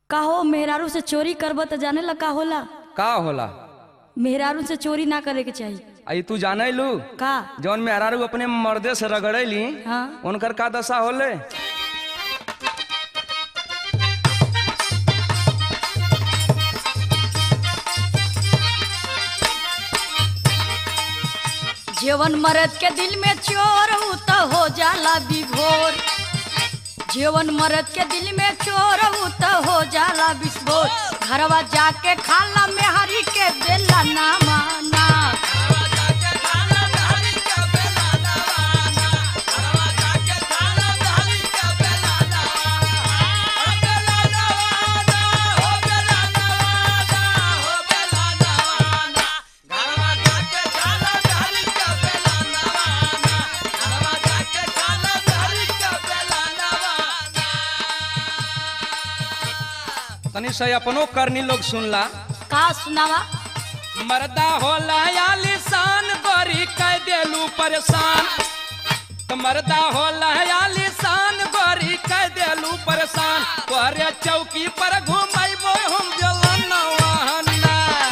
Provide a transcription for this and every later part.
का हो मेहरारू से चोरी करब त जाने ला का होला का होला मेहरारू से चोरी ना करे के चाहिए आई तू जाने लू का जौन में अरारू अपने मर्दे से रगड़ेली हाँ उनकर का दशा होले जीवन मरद के दिल में चोर हूँ तो हो जाला विभोर जीवन मरद के दिल में चोर हूँ तो हो जाला विस्फोर घरवा जाके खाला में हरी के बेला ना माना तनी से अपनो करनी लोग सुनला का सुनावा मर्दा होला या लिसान गोरी कह देलू परेशान तो मर्दा होला या लिसान गोरी कह देलू परेशान तोहरे चौकी पर घुमाइबो हम जलनवाना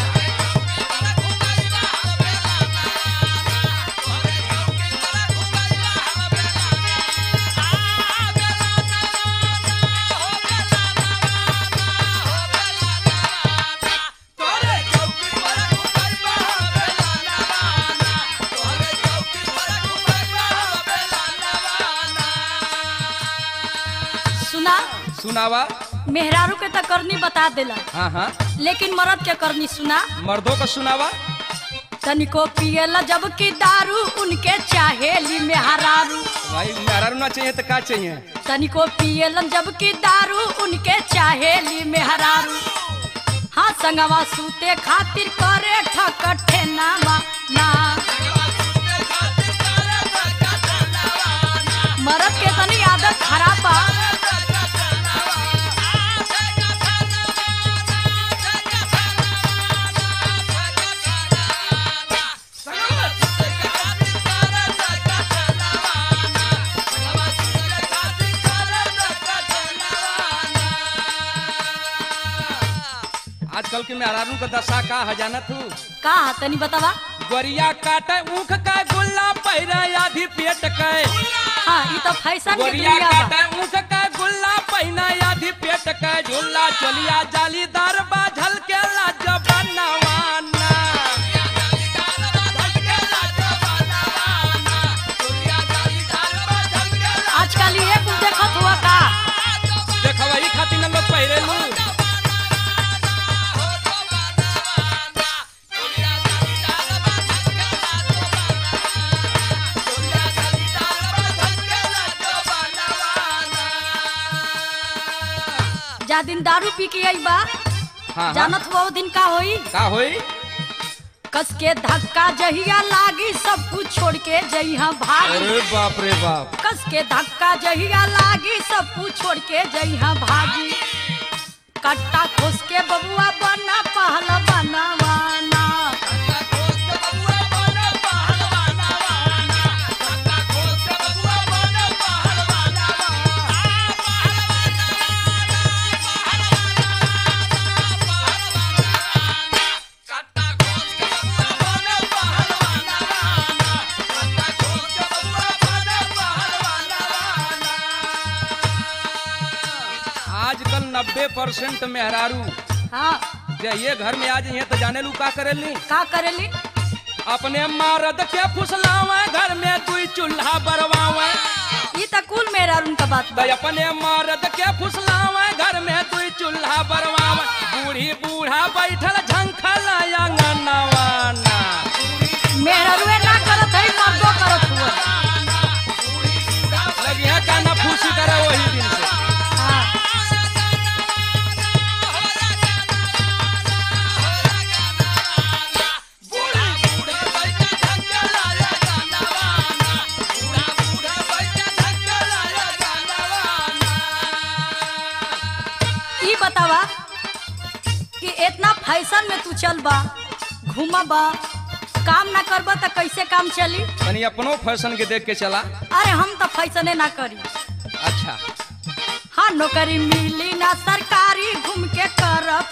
सुना सुनावा मेहरारू के तो करनी बता देला हाँ हाँ लेकिन मरद के करनी सुना मर्दों का सुनावा तनिको पियला जबकि दारू उनके चाहेली में हरारू भाई मेहरारू ना चाहिए तो का चाहिए तनिको पियलन जबकि दारू उनके चाहेली में हरारू हाँ संगवा सूते खातिर करे ठकठे नामा ना मरद के तनी आदत खराब बा आजकल के मेहरारू का दशा का हजानत हूँ का तनी बतावा गोरिया काटे ऊख का गुल्ला पैरा आधी पेट के हाँ ये तो फैशन के गोरिया दुनिया बा काटे ऊख का गुल्ला पहिना आधी पेट के झूला चलिया जालीदार बाझल के लाज बनवाना आजकल ये कुछ देखत हुआ का देखवा ई खातिर न लोग पहिरेलू जा दिन दारू पी के आई बा हाँ हाँ जानत हुआ वो दिन का होई का होई कस के धक्का जहिया लागी सब कुछ छोड़ के जइहा भागी अरे बाप रे बाप कस के धक्का जहिया लागी सब कुछ छोड़ के जइहा भागी कट्टा खोस के बबुआ बना पहला बनवाना आजकल नब्बे परसेंट मेहरारू हाँ जे ये घर में आज यहाँ तो जाने लू का करेली का करेली अपने मर्द के फुसलावे घर में दुई चूल्हा बरवावे ये तो कुल मेरा उनका बात बा भाई अपने मर्द के फुसलावे घर में दुई चूल्हा बरवावे बूढ़ी बूढ़ा बैठल झंखल अंगनवाना मेरा रुए ना करत है मर्दो करत हुआ लगी है काना फूसी करे वही दिन से हाँ ई बतावा कि इतना फैशन में तू चल बा घूमा बा काम ना करबा त कैसे काम चली तनी अपनो फैशन के देख के चला अरे हम तो फैसने ना करी अच्छा हाँ नौकरी मिली ना सरकारी घूम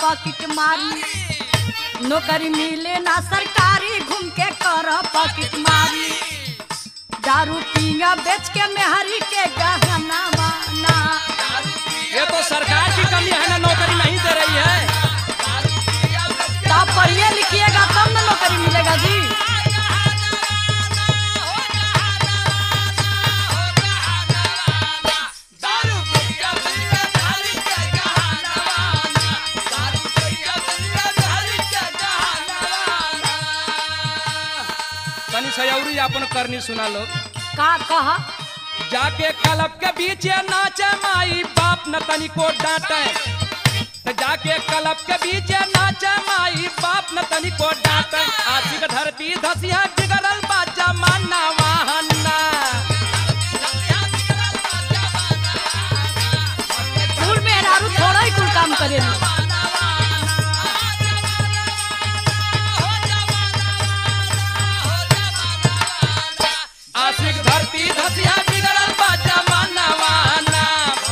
पॉकेट मारी नौकरी मिले ना सरकारी घूम के कर पॉकेट मारी दारू पींगा बेच के मेहरी के गहना बाना ये तो सरकार की कमी है ना नौकरी नहीं दे रही है तो आप पढ़िए लिखिएगा तब ना नौकरी मिलेगा जी तनी सयौरी अपन करनी सुना लो का कहा जाके कलब के बीच नाचे माई बाप न तनी को डांटे त जाके कलब के बीच नाचे माई बाप न तनी को डांटे आशिक धरती धसिया बिगड़ल बा जमाना वाहना कुल मेहरारू थोड़ा ही कुल काम करेली आशिक धरती धसिया बिगड़ल बा जमाना वाहना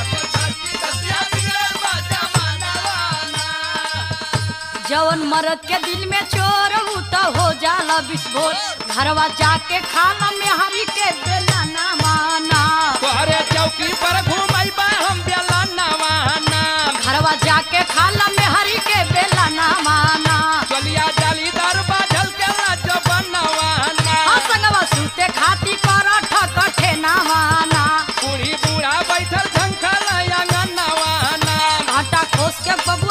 जवन मर्द के दिल में चोर हूँ तो हो जाला विस्फोट घरवा जाके खाना में हरी के बेला ना माना तोहरे चौकी पर घूमैबा हम बेला नवाना घरवा जाके खाना में हरी के बेला ना माना चलिया जालीदार बाझल के लाज बनवाना आ संगवा सूते खाती कर ठकठे ना माना बूढ़ी बूढ़ा बैठल झंखल आंगन नवाना घाटा खोस के बबुआ